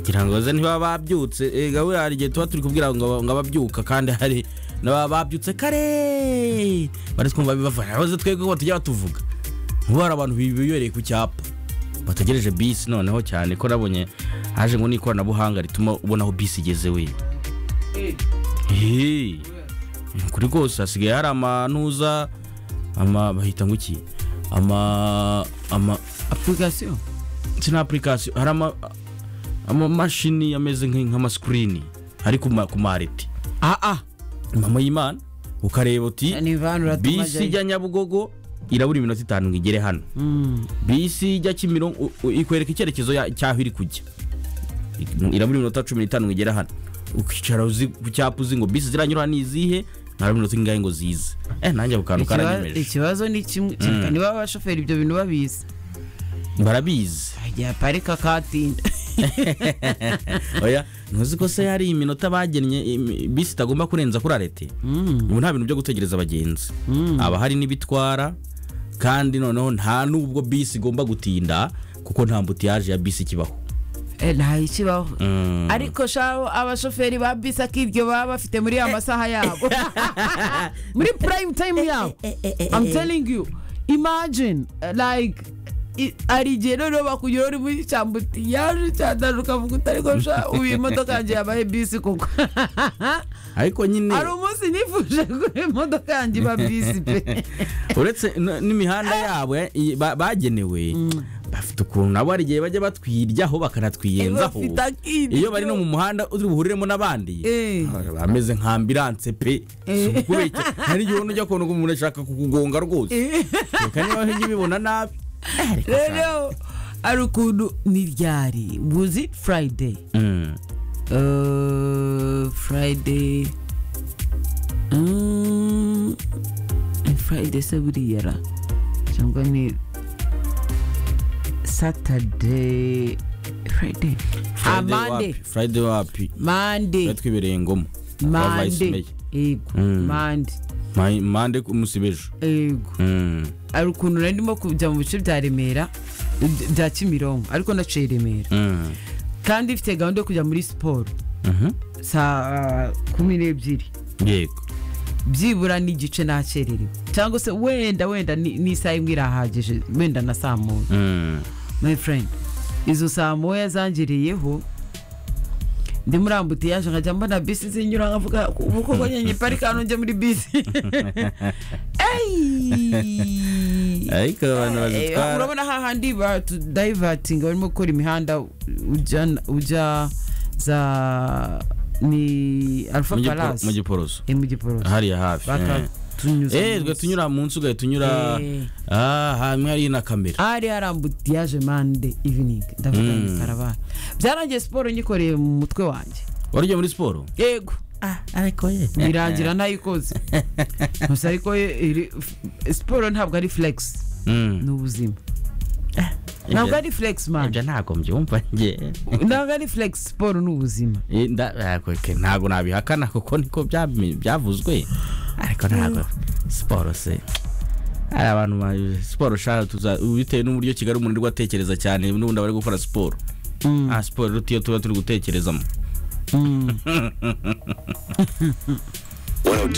ngira ngo ze ntibaba babyutse Eh, gaburiya hari igihe tuba turi kubwira ngo ngo ababyuka kandi hari n'ababa babyutse kare bari twumva bibafasha aho twebwe ko batujya batuvuga nk'ubu hari abantu bibereye ku cyapa bategereje bisi noneho cyane ko nabonye haje ngo n'ikoranabuhanga rituma ubona aho bisi igeze we Eee, ni ukuri rwose hasigaye hari amanuza ama bahita ngo iki ama ama apurikasiyo si na apurikasiyo hari ama amamashini ameze nk'i- nk'amasikirini ari ku ma- ku mareti aa mama y'imana ukareba uti ni bantu uratuma bisi ajyayo ijya nyabugogo irabura iminota itanu ngo igere hano Mm. bisi ijya kimironko u- u- ikwereka icyerekezo ya- cy'aho iri kujya I- irabura iminota cumi n'itanu ngo igere hano ukicara uzi ku cyapa uzi ngo bisi ziranyura ni izihe ntarabura iminota ingahe ngo zize eh nanjye ako kantu Ikiba- karanyemeje ikibazo ni kimwe Mm. niba abashoferi ibyo bintu babizi barabizi ajya parika katinda oya ntuzi ko se hari iminota bagennye imi- bisi itagomba kurenza kuri arete ubu nta bintu byo gutegereza abagenzi haba hari n'ibitwara kandi noneho nta n'ubwo bisi igomba gutinda kuko nta mbutiyaje ya bisi ikibaho Eh, ntayo ikibaho Mm. ariko shaho abashoferi ba bisi akiryo baba bafite muri ya masaha yabo muri prime time yabo i'm telling you imagine uh, like i- hari igihe noneho bakugira uri muri cyambuti yaje cyandana ukavuga uti ariko sha ubu iyi modoka yanjye yabaye bisi koko ariko nyine hari umunsi nifuje kuri imodoka yanjye iba bisi pe uretse n- n'imihanda yabo ya- i- ba- bagenewe bafite ukuntu nabo hari igihe bajya batwiryaho bakanatwiyenzaho Bafite akiryo. iyo bari no mu muhanda uri buhuriremo n'abandi Eh. bameze nka ambiranse pe Si ukubeshya hari igihe ubona ujya kubona ko umuntu ashaka kukugonga rwose reka niba ujya ubibona nabi Eh, reka rero hari ukuntu ni ryari buzi friday Mm. Uh, Friday. Mm, Friday se buriya ra cyangwa ni Saturday Friday Ah, Friday Monday wapi? Friday wapi Monday twari twibereye ngoma Kwa Vice Monday Mayor. yego Mm. Monday Ma- Monday ku munsi w'ejo yego Mm. hari ukuntu nari ndimo kujya mu bice bya Remera by- bya Kimironko ariko naciye Remera Mm. kandi ifite gahunda yo kujya muri siporo Mhm. saa kumi n'ebyiri yego byibura n'igice nakererewe cyangwa se wenda wenda ni- n'isaha imwe irahagije wenda na saa moya Mm. my friend izo saa moya zangereyeho ndi muri ambutiyaje nkajya mbona bisi zinyura nkavuga ubu koko nyine parika hano njye muri bisi Ey! ariko abantu Eh, bazitwara urabona hahandi batudayivatinga barimo gukora imihanda ujya ujya za ni alfa Mu Gipo- mu palasi giporoso Eh, mu giporoso hariya hafi eh. bakatunyuza eh twe tunyura munsi ugahita unyura Eh. ah hamwe hari na kamera hari hari ambutiyaje mande evening ndavuga Mm. ni karabara byarangiye siporo nyikoreye mu mutwe wanjye wari ugiye muri siporo yego ariko ye birangira ntayikoze gusa ariko ye- iri- f- siporo ntabwo ari flegisi ni ubuzima ntabwo ari flegisi mande ntabwo mbyumva njye ntabwo ari flegisi siporo ni ubuzima Eh, nda- ariko ke, ntabwo nabihakana kuko niko byami- byavuzwe ariko ntabwo siporo se hari abantu ba- siporo shaka tuza bitewe n'uburyo kigali umuntu ari gutekereza cyane n'ubundi aba ari gukora siporo ah siporo iruta iyo tuba turi gutekerezamo 102